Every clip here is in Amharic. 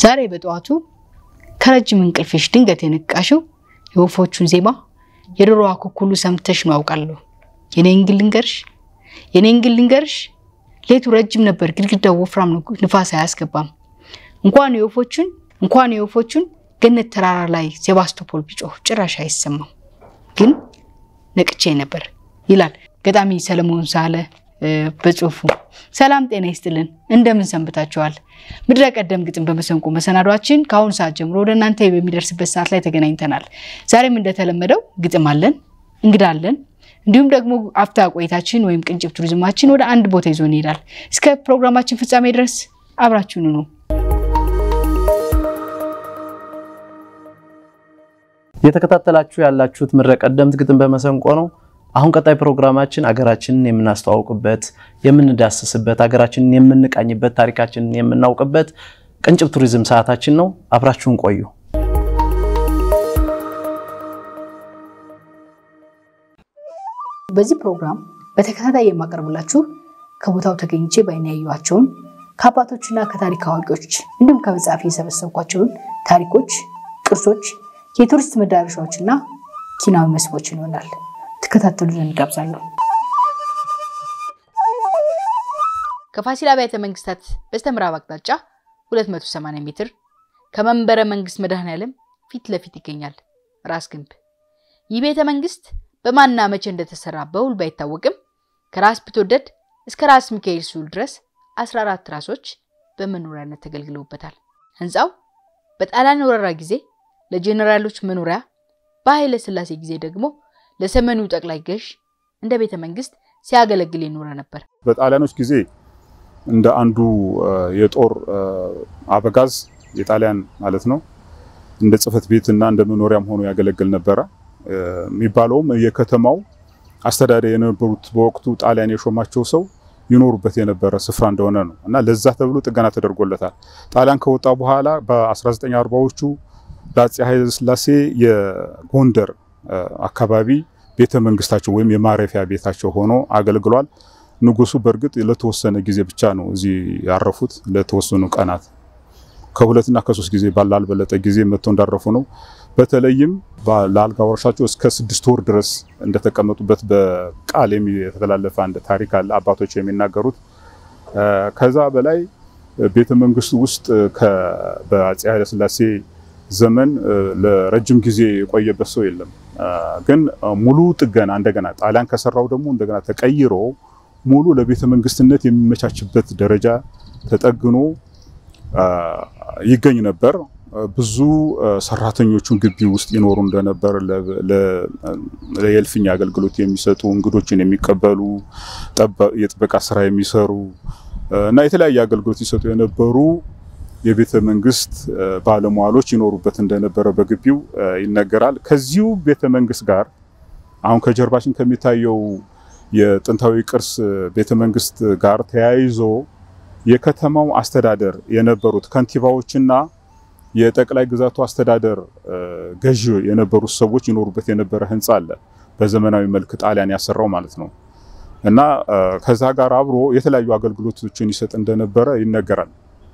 ዛሬ በጠዋቱ ከረጅም እንቅልፍሽ ድንገት የነቃሽው የወፎቹን ዜማ የዶሮዋ ኩኩሉ ሰምተሽ ነው አውቃለሁ። የኔን ግን ልንገርሽ የኔን ግን ልንገርሽ ሌቱ ረጅም ነበር፣ ግድግዳው ወፍራም ነው፣ ንፋስ አያስገባም። እንኳን የወፎቹን እንኳን የወፎቹን ገነት ተራራ ላይ ሴባስቶፖል ቢጮህ ጭራሽ አይሰማም። ግን ነቅቼ ነበር ይላል ገጣሚ ሰለሞን ሳለ በጽሁፉ። ሰላም ጤና ይስጥልን፣ እንደምን ሰንብታችኋል? ምድረ ቀደም ግጥም በመሰንቆ መሰናዷችን ከአሁኑ ሰዓት ጀምሮ ወደ እናንተ በሚደርስበት ሰዓት ላይ ተገናኝተናል። ዛሬም እንደተለመደው ግጥም አለን፣ እንግዳ አለን፣ እንዲሁም ደግሞ አፍታ ቆይታችን ወይም ቅንጭብ ቱሪዝማችን ወደ አንድ ቦታ ይዞን ይሄዳል። እስከ ፕሮግራማችን ፍጻሜ ድረስ አብራችሁን ነው። እየተከታተላችሁ ያላችሁት ምድረ ቀደምት ግጥም በመሰንቆ ነው። አሁን ቀጣይ ፕሮግራማችን አገራችንን የምናስተዋውቅበት፣ የምንዳስስበት፣ አገራችንን የምንቃኝበት፣ ታሪካችንን የምናውቅበት ቅንጭብ ቱሪዝም ሰዓታችን ነው። አብራችሁን ቆዩ። በዚህ ፕሮግራም በተከታታይ የማቀርብላችሁ ከቦታው ተገኝቼ በዓይኔ ያየኋቸውን ከአባቶችና ከታሪክ አዋቂዎች እንዲሁም ከመጽሐፍ የሰበሰብኳቸውን ታሪኮች፣ ቅርሶች፣ የቱሪስት መዳረሻዎችና ኪናዊ መስህቦችን ይሆናል። ተከታተሉ ዘንድ ጋብዛለሁ። ከፋሲል አብያተ መንግስታት በስተምዕራብ አቅጣጫ 280 ሜትር ከመንበረ መንግስት መድኃኔዓለም ፊት ለፊት ይገኛል ራስ ግንብ። ይህ ቤተ መንግስት በማንና መቼ እንደተሰራ በውል ባይታወቅም ከራስ ቢትወደድ እስከ ራስ ሚካኤል ስዑል ድረስ 14 ራሶች በመኖሪያነት ተገልግለውበታል። ህንፃው በጣሊያን ወረራ ጊዜ ለጄኔራሎች መኖሪያ፣ በኃይለ ሥላሴ ጊዜ ደግሞ ለሰሜኑ ጠቅላይ ገዥ እንደ ቤተ መንግስት ሲያገለግል የኖረ ነበር። በጣሊያኖች ጊዜ እንደ አንዱ የጦር አበጋዝ የጣሊያን ማለት ነው እንደ ጽህፈት ቤት እና እንደ መኖሪያም ሆኖ ያገለግል ነበረ። የሚባለውም የከተማው አስተዳዳሪ የነበሩት በወቅቱ ጣሊያን የሾማቸው ሰው ይኖሩበት የነበረ ስፍራ እንደሆነ ነው እና ለዛ ተብሎ ጥገና ተደርጎለታል። ጣሊያን ከወጣ በኋላ በ1940ዎቹ ለአፄ ኃይለ ሥላሴ የጎንደር አካባቢ ቤተ መንግስታቸው ወይም የማረፊያ ቤታቸው ሆኖ አገልግሏል። ንጉሱ በእርግጥ ለተወሰነ ጊዜ ብቻ ነው እዚህ ያረፉት፣ ለተወሰኑ ቀናት ከሁለትና ከሶስት ጊዜ ባላልበለጠ ጊዜ መጥተው እንዳረፉ ነው። በተለይም ለአልጋ ወራሻቸው እስከ ስድስት ወር ድረስ እንደተቀመጡበት በቃል የተላለፈ አንድ ታሪክ አለ፣ አባቶች የሚናገሩት። ከዛ በላይ ቤተ መንግስቱ ውስጥ በአፄ ኃይለሥላሴ ዘመን ለረጅም ጊዜ የቆየበት ሰው የለም። ግን ሙሉ ጥገና እንደገና ጣሊያን ከሰራው ደግሞ እንደገና ተቀይሮ ሙሉ ለቤተ መንግስትነት የሚመቻችበት ደረጃ ተጠግኖ ይገኝ ነበር። ብዙ ሰራተኞቹን ግቢ ውስጥ ይኖሩ እንደነበር የእልፍኝ አገልግሎት የሚሰጡ እንግዶችን የሚቀበሉ የጥበቃ ስራ የሚሰሩ እና የተለያየ አገልግሎት ይሰጡ የነበሩ የቤተ መንግስት ባለሟሎች ይኖሩበት እንደነበረ በግቢው ይነገራል። ከዚሁ ቤተ መንግስት ጋር አሁን ከጀርባችን ከሚታየው የጥንታዊ ቅርስ ቤተ መንግስት ጋር ተያይዞ የከተማው አስተዳደር የነበሩት ከንቲባዎችና የጠቅላይ ግዛቱ አስተዳደር ገዢ የነበሩት ሰዎች ይኖሩበት የነበረ ህንፃ አለ። በዘመናዊ መልክ ጣሊያን ያሰራው ማለት ነው እና ከዛ ጋር አብሮ የተለያዩ አገልግሎቶችን ይሰጥ እንደነበረ ይነገራል።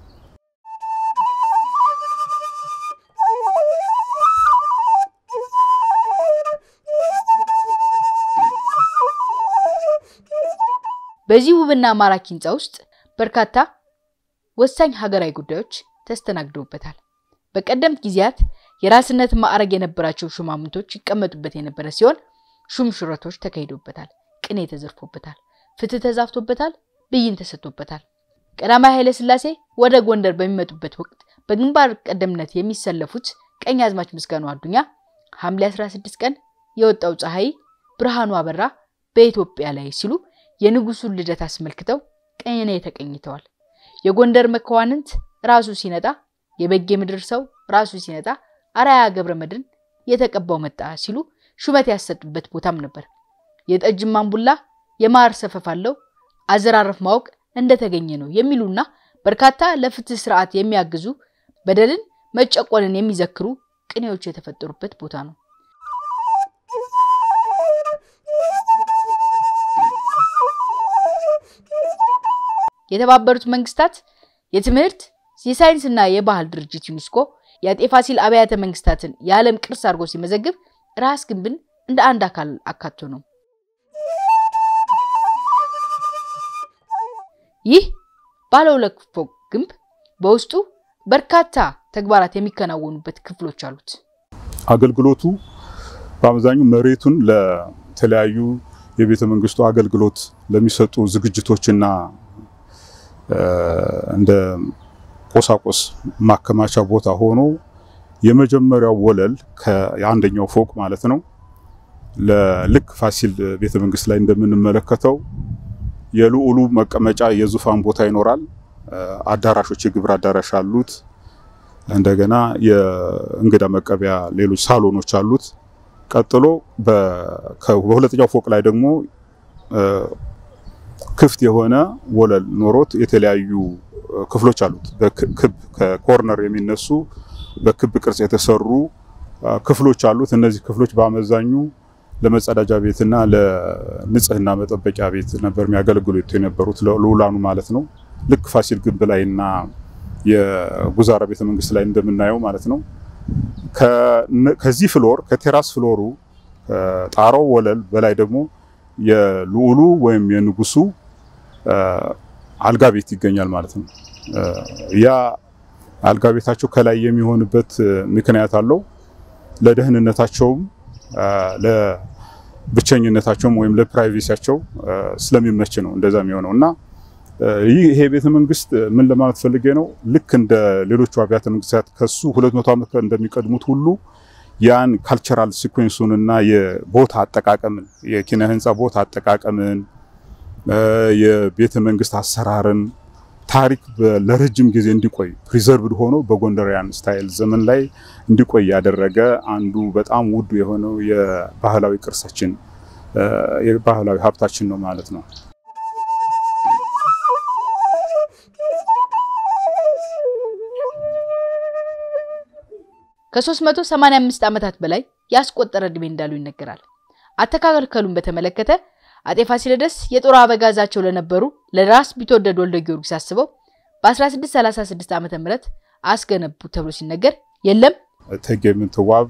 በዚህ ውብና ማራኪ ህንፃ ውስጥ በርካታ ወሳኝ ሀገራዊ ጉዳዮች ተስተናግደውበታል። በቀደምት ጊዜያት የራስነት ማዕረግ የነበራቸው ሹማምንቶች ይቀመጡበት የነበረ ሲሆን ሹም ሽረቶች ተካሂዶበታል፣ ቅኔ ተዘርፎበታል፣ ፍትህ ተዛፍቶበታል፣ ብይን ተሰጥቶበታል። ቀዳማዊ ኃይለ ሥላሴ ወደ ጎንደር በሚመጡበት ወቅት በግንባር ቀደምነት የሚሰለፉት ቀኛዝማች ምስጋኑ አዱኛ ሐምሌ 16 ቀን የወጣው ፀሐይ ብርሃኑ አበራ በኢትዮጵያ ላይ ሲሉ የንጉሱን ልደት አስመልክተው ቅኔ ተቀኝተዋል። የጎንደር መኳንንት ራሱ ሲነጣ የበጌ ምድር ሰው ራሱ ሲነጣ አራያ ገብረ መድን የተቀባው መጣ ሲሉ ሹመት ያሰጡበት ቦታም ነበር። የጠጅ ማንቡላ የማር ሰፈፍ አለው አዘራረፍ ማወቅ እንደተገኘ ነው የሚሉና በርካታ ለፍትህ ስርዓት የሚያግዙ በደልን መጨቆንን የሚዘክሩ ቅኔዎች የተፈጠሩበት ቦታ ነው። የተባበሩት መንግስታት የትምህርት የሳይንስና የባህል ድርጅት ዩኔስኮ የአጤ ፋሲል አብያተ መንግስታትን የዓለም ቅርስ አድርጎ ሲመዘግብ ራስ ግንብን እንደ አንድ አካል አካቶ ነው። ይህ ባለ ሁለት ፎቅ ግንብ በውስጡ በርካታ ተግባራት የሚከናወኑበት ክፍሎች አሉት። አገልግሎቱ በአብዛኙ መሬቱን ለተለያዩ የቤተ መንግስቱ አገልግሎት ለሚሰጡ ዝግጅቶችና እንደ ቁሳቁስ ማከማቻ ቦታ ሆኖ የመጀመሪያው ወለል ከአንደኛው ፎቅ ማለት ነው ለልክ ፋሲል ቤተ መንግስት ላይ እንደምንመለከተው የልዑሉ መቀመጫ የዙፋን ቦታ ይኖራል። አዳራሾች፣ የግብር አዳራሽ አሉት። እንደገና የእንግዳ መቀበያ ሌሎች ሳሎኖች አሉት። ቀጥሎ በሁለተኛው ፎቅ ላይ ደግሞ ክፍት የሆነ ወለል ኖሮት የተለያዩ ክፍሎች አሉት። በክብ ከኮርነር የሚነሱ በክብ ቅርጽ የተሰሩ ክፍሎች አሉት። እነዚህ ክፍሎች በአመዛኙ ለመጸዳጃ ቤትና ለንጽህና መጠበቂያ ቤት ነበር የሚያገለግሉ የነበሩት ልዑላኑ ማለት ነው። ልክ ፋሲል ግንብ ላይና የጉዛራ ቤተ መንግስት ላይ እንደምናየው ማለት ነው። ከዚህ ፍሎር ከቴራስ ፍሎሩ ጣራው ወለል በላይ ደግሞ የልዑሉ ወይም የንጉሱ አልጋ ቤት ይገኛል ማለት ነው። ያ አልጋ ቤታቸው ከላይ የሚሆንበት ምክንያት አለው። ለደህንነታቸውም ለብቸኝነታቸውም ወይም ለፕራይቬሲያቸው ስለሚመች ነው እንደዛ የሚሆነው እና ይሄ ቤተ መንግስት ምን ለማለት ፈልጌ ነው፣ ልክ እንደ ሌሎቹ አብያተ መንግስታት ከሱ 200 ዓመት እንደሚቀድሙት ሁሉ ያን ካልቸራል ሲኩዌንሱን እና የቦታ አጠቃቀምን የኪነ ህንፃ ቦታ አጠቃቀምን የቤተ መንግስት አሰራርን ታሪክ ለረጅም ጊዜ እንዲቆይ ፕሪዘርቭድ ሆኖ በጎንደሪያን ስታይል ዘመን ላይ እንዲቆይ ያደረገ አንዱ በጣም ውዱ የሆነው የባህላዊ ቅርሳችን የባህላዊ ሀብታችን ነው ማለት ነው። ከ385 ዓመታት በላይ ያስቆጠረ ዕድሜ እንዳሉ ይነገራል። አተካከሉን በተመለከተ አጤ ፋሲለደስ የጦር አበጋዛቸው ለነበሩ ለራስ ቢትወደድ ወልደ ጊዮርጊስ አስበው በ1636 ዓ ም አስገነቡ ተብሎ ሲነገር የለም እቴጌ ምንትዋብ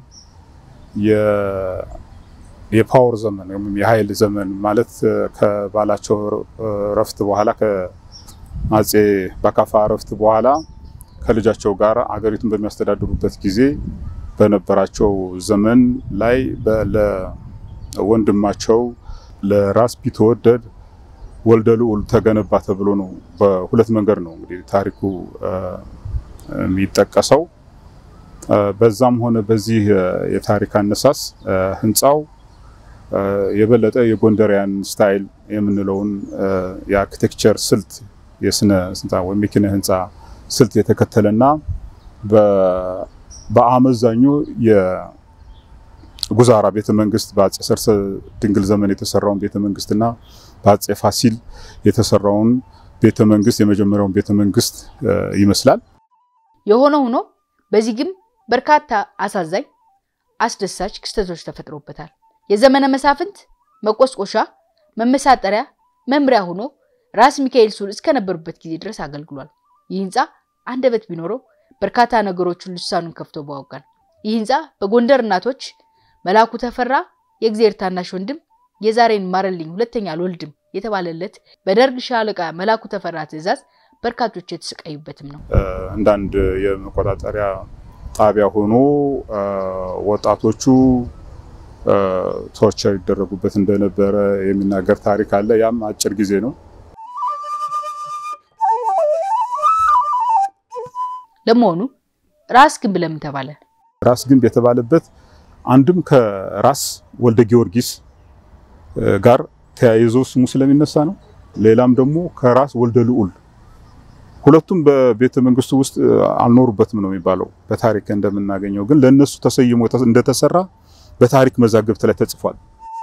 የፓወር ዘመን ወይም የኃይል ዘመን ማለት ከባላቸው ረፍት በኋላ ከአፄ በካፋ ረፍት በኋላ ከልጃቸው ጋር አገሪቱን በሚያስተዳድሩበት ጊዜ በነበራቸው ዘመን ላይ ለወንድማቸው ለራስ ቢትወደድ ወልደ ልዑል ተገነባ ተብሎ ነው። በሁለት መንገድ ነው እንግዲህ ታሪኩ የሚጠቀሰው። በዛም ሆነ በዚህ የታሪክ አነሳስ ህንፃው የበለጠ የጎንደሪያን ስታይል የምንለውን የአርኪቴክቸር ስልት የስነ ህንፃ ወይም የኪነ ህንፃ ስልት የተከተለና በአመዛኙ የጉዛራ ቤተ መንግስት በአፄ ሰርሰ ድንግል ዘመን የተሰራውን ቤተ መንግስትና በአፄ ፋሲል የተሰራውን ቤተ መንግስት የመጀመሪያውን ቤተ መንግስት ይመስላል። የሆነ ሆኖ በዚህ ግን በርካታ አሳዛኝ፣ አስደሳች ክስተቶች ተፈጥሮበታል። የዘመነ መሳፍንት መቆስቆሻ፣ መመሳጠሪያ፣ መምሪያ ሆኖ ራስ ሚካኤል ሱል እስከነበሩበት ጊዜ ድረስ አገልግሏል። ይህ ህንፃ አንደበት ቢኖረው በርካታ ነገሮችን ልሳኑን ከፍቶ ባወጋል። ይህ ህንፃ በጎንደር እናቶች መላኩ ተፈራ የእግዚአብሔር ታናሽ ወንድም የዛሬን ማረልኝ ሁለተኛ አልወልድም የተባለለት በደርግ ሻለቃ መላኩ ተፈራ ትዕዛዝ በርካቶች የተሰቃዩበትም ነው። እንዳንድ የመቆጣጠሪያ ጣቢያ ሆኖ ወጣቶቹ ቶርቸር ይደረጉበት እንደነበረ የሚናገር ታሪክ አለ። ያም አጭር ጊዜ ነው። ለመሆኑ ራስ ግንብ ለምን ተባለ? ራስ ግንብ የተባለበት አንድም ከራስ ወልደ ጊዮርጊስ ጋር ተያይዞ ስሙ ስለሚነሳ ነው። ሌላም ደግሞ ከራስ ወልደ ልዑል ሁለቱም በቤተ መንግስቱ ውስጥ አልኖሩበትም ነው የሚባለው። በታሪክ እንደምናገኘው ግን ለነሱ ተሰይሞ እንደተሰራ በታሪክ መዛግብት ላይ ተጽፏል።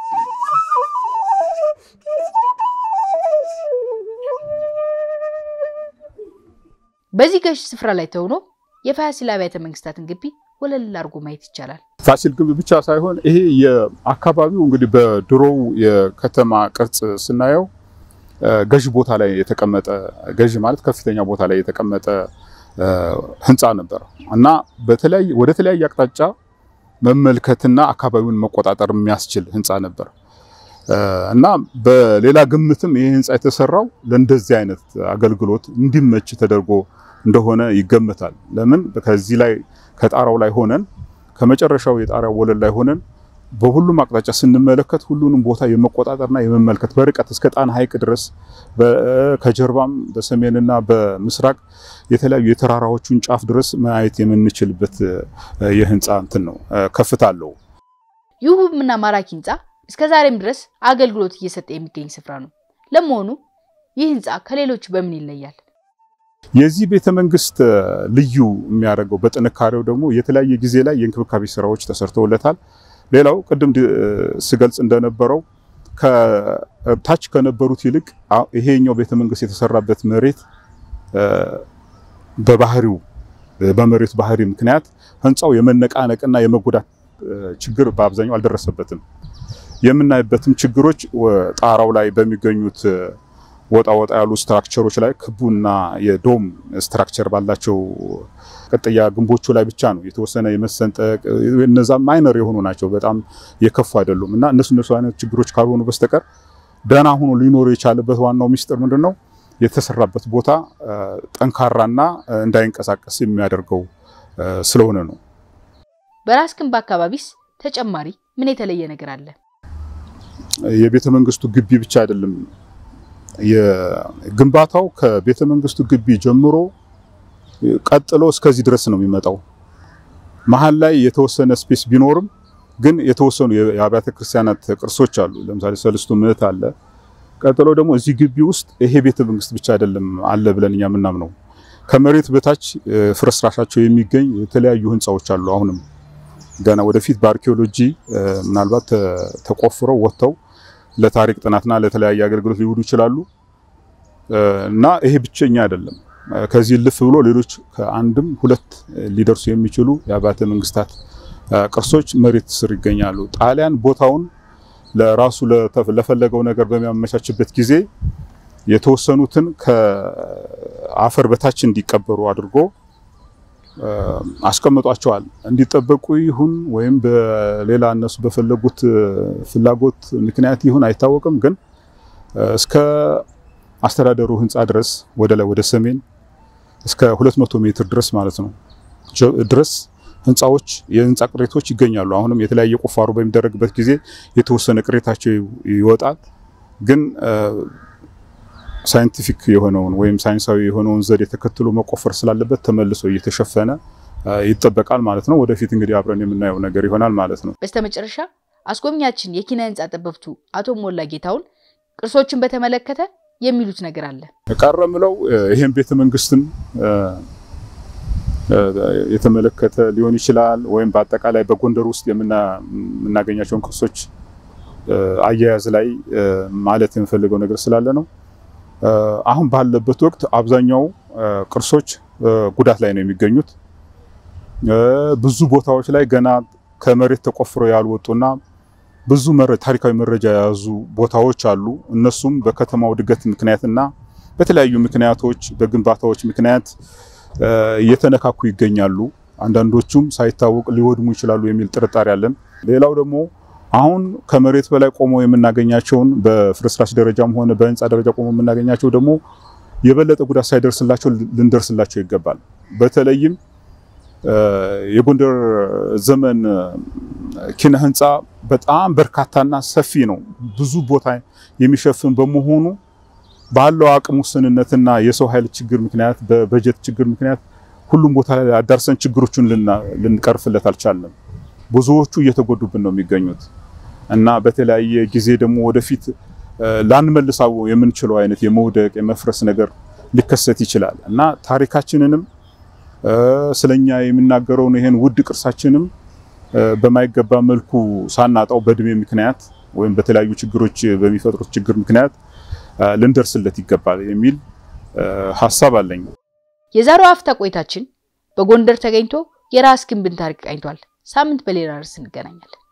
በዚህ ገዥ ስፍራ ላይ ተሆኖ የፋሲል አብያተ መንግስታትን ግቢ ወለል አድርጎ ማየት ይቻላል። ፋሲል ግንብ ብቻ ሳይሆን ይሄ የአካባቢው እንግዲህ በድሮው የከተማ ቅርጽ ስናየው ገዥ ቦታ ላይ የተቀመጠ ገዥ ማለት ከፍተኛ ቦታ ላይ የተቀመጠ ህንፃ ነበር እና በተለያየ ወደ ተለያየ አቅጣጫ መመልከትና አካባቢውን መቆጣጠር የሚያስችል ህንፃ ነበር እና በሌላ ግምትም ይህ ህንፃ የተሰራው ለእንደዚህ አይነት አገልግሎት እንዲመች ተደርጎ እንደሆነ ይገመታል። ለምን ከዚህ ላይ ከጣራው ላይ ሆነን ከመጨረሻው የጣሪያው ወለል ላይ ሆነን በሁሉም አቅጣጫ ስንመለከት ሁሉንም ቦታ የመቆጣጠርና የመመልከት በርቀት እስከ ጣና ሐይቅ ድረስ ከጀርባም በሰሜንና በምስራቅ የተለያዩ የተራራዎቹን ጫፍ ድረስ ማየት የምንችልበት የህንፃ እንትን ነው፣ ከፍታ አለው። ይህ ውብና ማራኪ ህንፃ እስከ ዛሬም ድረስ አገልግሎት እየሰጠ የሚገኝ ስፍራ ነው። ለመሆኑ ይህ ህንፃ ከሌሎቹ በምን ይለያል? የዚህ ቤተ መንግስት ልዩ የሚያደርገው በጥንካሬው ደግሞ የተለያየ ጊዜ ላይ የእንክብካቤ ስራዎች ተሰርተውለታል። ሌላው ቅድም ስገልጽ እንደነበረው ከታች ከነበሩት ይልቅ ይሄኛው ቤተ መንግስት የተሰራበት መሬት በባህሪው በመሬቱ ባህሪ ምክንያት ህንፃው የመነቃነቅና የመጎዳት ችግር በአብዛኛው አልደረሰበትም። የምናይበትም ችግሮች ጣራው ላይ በሚገኙት ወጣ ወጣ ያሉ ስትራክቸሮች ላይ ክቡና የዶም ስትራክቸር ባላቸው ቅጥያ ግንቦቹ ላይ ብቻ ነው የተወሰነ የመሰንጠቅ እነዛ ማይነር የሆኑ ናቸው፣ በጣም የከፉ አይደሉም። እና እነሱ እነሱ አይነት ችግሮች ካልሆኑ በስተቀር ደህና ሆኖ ሊኖሩ የቻለበት ዋናው ሚስጥር ምንድን ነው? የተሰራበት ቦታ ጠንካራና እንዳይንቀሳቀስ የሚያደርገው ስለሆነ ነው። በራስ ግንብ አካባቢስ ተጨማሪ ምን የተለየ ነገር አለ? የቤተ መንግስቱ ግቢ ብቻ አይደለም የግንባታው ከቤተ መንግስቱ ግቢ ጀምሮ ቀጥሎ እስከዚህ ድረስ ነው የሚመጣው። መሀል ላይ የተወሰነ ስፔስ ቢኖርም ግን የተወሰኑ የአብያተ ክርስቲያናት ቅርሶች አሉ። ለምሳሌ ሰለስቱ ምዕት አለ። ቀጥሎ ደግሞ እዚህ ግቢ ውስጥ ይሄ ቤተ መንግስት ብቻ አይደለም አለ ብለን እኛ የምናምነው ከመሬት በታች ፍርስራሻቸው የሚገኝ የተለያዩ ህንፃዎች አሉ። አሁንም ገና ወደፊት በአርኪኦሎጂ ምናልባት ተቆፍረው ወጥተው ለታሪክ ጥናትና ለተለያየ አገልግሎት ሊውሉ ይችላሉ እና ይሄ ብቸኛ አይደለም። ከዚህ ልፍ ብሎ ሌሎች ከአንድም ሁለት ሊደርሱ የሚችሉ የአብያተ መንግስታት ቅርሶች መሬት ስር ይገኛሉ። ጣሊያን ቦታውን ለራሱ ለፈለገው ነገር በሚያመቻችበት ጊዜ የተወሰኑትን ከአፈር በታች እንዲቀበሩ አድርጎ አስቀምጧቸዋል። እንዲጠበቁ ይሁን ወይም በሌላ እነሱ በፈለጉት ፍላጎት ምክንያት ይሁን አይታወቅም። ግን እስከ አስተዳደሩ ህንፃ ድረስ ወደ ላይ ወደ ሰሜን እስከ 200 ሜትር ድረስ ማለት ነው ድረስ ህንፃዎች የህንፃ ቅሬቶች ይገኛሉ። አሁንም የተለያየ ቁፋሮ በሚደረግበት ጊዜ የተወሰነ ቅሬታቸው ይወጣል። ግን ሳይንቲፊክ የሆነውን ወይም ሳይንሳዊ የሆነውን ዘዴ ተከትሎ መቆፈር ስላለበት ተመልሶ እየተሸፈነ ይጠበቃል ማለት ነው። ወደፊት እንግዲህ አብረን የምናየው ነገር ይሆናል ማለት ነው። በስተመጨረሻ አስጎብኛችን የኪነ ህንፃ ጠበብቱ አቶ ሞላ ጌታውን ቅርሶችን በተመለከተ የሚሉት ነገር አለ። ቀረ ምለው ይሄን ቤተ መንግስትን የተመለከተ ሊሆን ይችላል ወይም በአጠቃላይ በጎንደር ውስጥ የምናገኛቸውን ቅርሶች አያያዝ ላይ ማለት የምፈልገው ነገር ስላለ ነው። አሁን ባለበት ወቅት አብዛኛው ቅርሶች ጉዳት ላይ ነው የሚገኙት። ብዙ ቦታዎች ላይ ገና ከመሬት ተቆፍረው ያልወጡና ብዙ ታሪካዊ መረጃ የያዙ ቦታዎች አሉ። እነሱም በከተማው እድገት ምክንያትና በተለያዩ ምክንያቶች በግንባታዎች ምክንያት እየተነካኩ ይገኛሉ። አንዳንዶቹም ሳይታወቅ ሊወድሙ ይችላሉ የሚል ጥርጣሬ አለን። ሌላው ደግሞ አሁን ከመሬት በላይ ቆመው የምናገኛቸውን በፍርስራሽ ደረጃም ሆነ በህንፃ ደረጃ ቆመው የምናገኛቸው ደግሞ የበለጠ ጉዳት ሳይደርስላቸው ልንደርስላቸው ይገባል። በተለይም የጎንደር ዘመን ኪነ ህንፃ በጣም በርካታና ሰፊ ነው። ብዙ ቦታ የሚሸፍን በመሆኑ ባለው አቅም ውስንነትና የሰው ኃይል ችግር ምክንያት በበጀት ችግር ምክንያት ሁሉም ቦታ ላይ አዳርሰን ችግሮቹን ልንቀርፍለት አልቻለም። ብዙዎቹ እየተጎዱብን ነው የሚገኙት እና በተለያየ ጊዜ ደግሞ ወደፊት ላንመልሳው የምንችለው አይነት የመውደቅ የመፍረስ ነገር ሊከሰት ይችላል እና ታሪካችንንም ስለኛ የሚናገረውን ይሄን ውድ ቅርሳችንም በማይገባ መልኩ ሳናጣው በእድሜ ምክንያት ወይም በተለያዩ ችግሮች በሚፈጥሩት ችግር ምክንያት ልንደርስለት ይገባል የሚል ሀሳብ አለኝ። የዛሬው አፍታ ቆይታችን በጎንደር ተገኝቶ የራስ ግንብን ታሪክ ቃኝቷል። ሳምንት በሌላ ርዕስ እንገናኛለን።